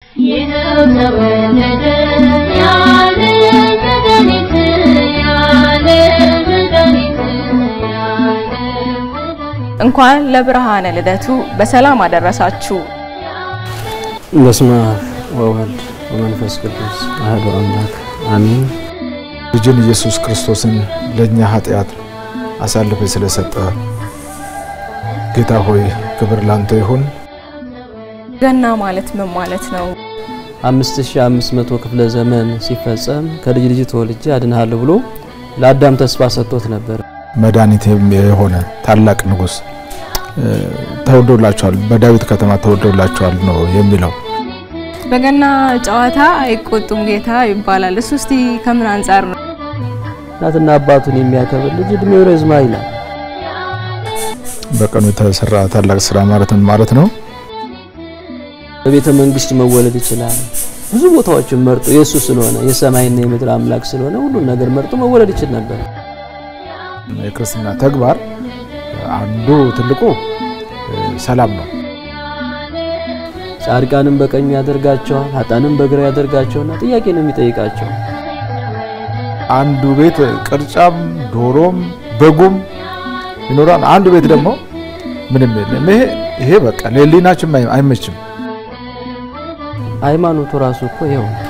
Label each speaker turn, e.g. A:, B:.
A: ይኸው ተወለደ ያለ መድኃኒት ያለ መድኃኒት ያለ መድኃኒት
B: እንኳን ለብርሃነ ልደቱ በሰላም አደረሳችሁ።
C: በስመ አብ ወወልድ ወመንፈስ ቅዱስ አሐዱ አምላክ አሜን።
D: ልጅን ኢየሱስ ክርስቶስን ለእኛ ኃጢአት አሳልፈ ስለሰጠ ጌታ ሆይ ክብር ላንተ ይሁን።
B: ገና ማለት ምን ማለት ነው?
C: 5500 ክፍለ ዘመን ሲፈጸም ከልጅ ልጅ ተወልጄ አድንሃለሁ ብሎ ለአዳም ተስፋ ሰጥቶት ነበር።
D: መድኃኒት የሆነ ታላቅ ንጉሥ እ፣ ተወልዶላችኋል፣ በዳዊት ከተማ ተወልዶላችኋል ነው የሚለው።
B: በገና ጨዋታ አይቆጡም ጌታ ይባላል። እሱ እስቲ ከምን አንጻር ነው?
C: እናትና አባቱን የሚያከብር ልጅ እድሜው ረዝማ ይላል።
D: በቀኑ የተሰራ ታላቅ ስራ ማለት ምን ማለት ነው?
C: በቤተ መንግስት መወለድ ይችላል። ብዙ ቦታዎችን መርጦ የእሱ ስለሆነ የሰማይና የምድር አምላክ ስለሆነ ሁሉን ነገር መርጦ መወለድ ይችል ነበር።
D: የክርስትና ተግባር አንዱ ትልቁ እ፣ ሰላም ነው።
C: ጻድቃንም በቀኙ ያደርጋቸዋል፣ ኃጥአንም በግራ ያደርጋቸውና ጥያቄ ነው የሚጠይቃቸው።
D: አንዱ ቤት ቅርጫም ዶሮም በጉም ይኖራል። አንዱ ቤት ደግሞ ምንም የለም። ይሄ ይሄ በቃ ለሕሊናችን አይ- አይመችም።
C: ሃይማኖቱ ራሱ እኮ ይኸው ነው።